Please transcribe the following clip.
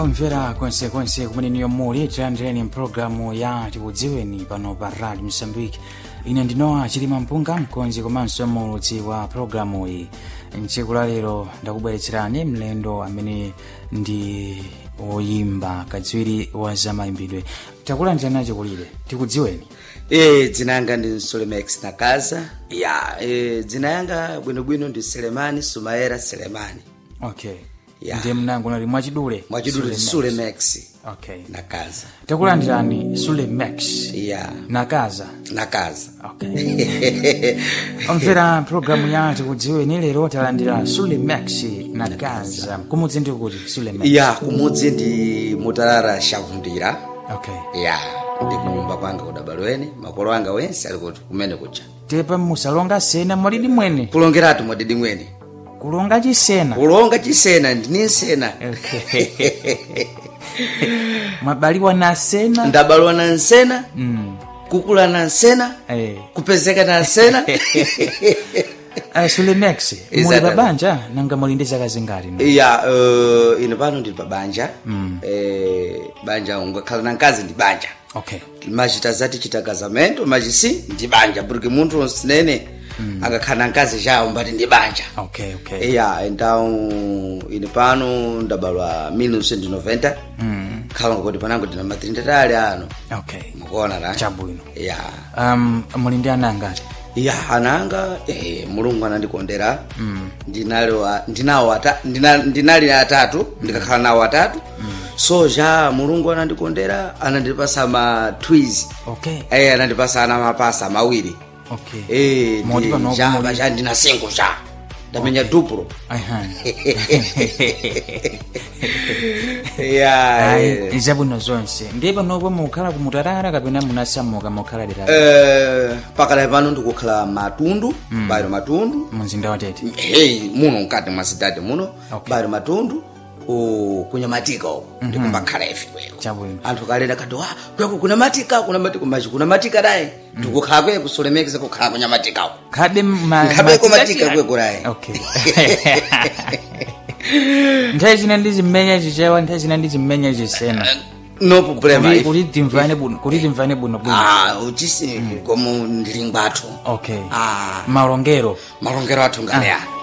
omvera konsekonse kumene niyo muli tilandireni mpulogalamu ya tikudziweni pano pa radio msambiki ine ndinowa chilima mpunga mkonzi komanso mulutsi wa pulogalamu iyi mtsiku la lero ndakubweretserani mlendo amene ndi woyimba kadziwiri wa zamayimbidwe takulandirani chikulire tikudziweni e dzina yanga ndi sulemex nakaza ya e, dzina yanga bwinobwino ndi selemani sumaera selemani okay Ya. ndiye mnango nali mwachidule mwachidule Sulemex. sulemex okay nakaza takulandirani sulemex ya nakaza nakaza okay omvera pulogalamu ya tikudziweni lero talandira sulemex nakaza kumudzi ndi kuti sulemex ya kumudzi ndi mutalala shavundira okay ya ndi kunyumba kwanga kudabalweni makolo anga wense ali kuti kumene kucha tepa musalonga sena mwalidi mwene kulongeratu mwadidi mwene kulonga chisena kulonga chisena ndini nsena okay. mwabaliwa na sena ndabalwa na nsena mm. kukula na nsena eh. kupezeka na nsena uh, sulemex muli Exactly. babanja nanga muli ndi zaka zingati no? ya uh, ine pano ndili pa banja mm. eh, banja ungakhala na mkazi ndi banja okay machita zati chita kazamento machisi ndi banja porque munthu sinene mm. angakhala na mkazi chawo mbati ndi banja okay okay ya então ine pano ndabalwa 1990 mm. khala ngakoti panango ndina matrindatali ano okay mukuona na chabwino ya um, muli ndi ana angati ya ananga eh, mulungu anandikondera mm. ndinali wa- ndinawo ata, ndina, ndinali atatu ndikakhala nawo atatu mm. so ja mulungu anandikondera anandipasa ma twiz okay eh, anandipasa ana mapasa mawiri okay eh, Moti pano ndi- ja muli- baja ndina singo ja ndamenya duplo Aha. ya Ayi, eh. zabwino zonse ndiye panopo mukhala kumutarara kapena munasamuka mukhala dera eh, pakala pano ndikukhala matundu mm. bairo matundu mumzinda watete hey, muno mkati mwa sidadi muno Okay. bali matundu ku- kunyamatika uko ndikumbakhala ife kweko Chabwino. anthu kalenda kati wa kweko kuna matika kuna matika machi kuna matika dayi ndikukhala kweko sulemekeze kukhala kunyamatika uko khabe ma- Nkhabeko matika matika tiyani? kweko dayi okay nthawi zina ndizimenya chichewa nthawi zina ndizimenya chisena no problema Kuti- ife. kuti timvane bwino kuti timvane bwino bwino ah uchisi komo ndilingwathu okay ah malongero malongero athu ngaleya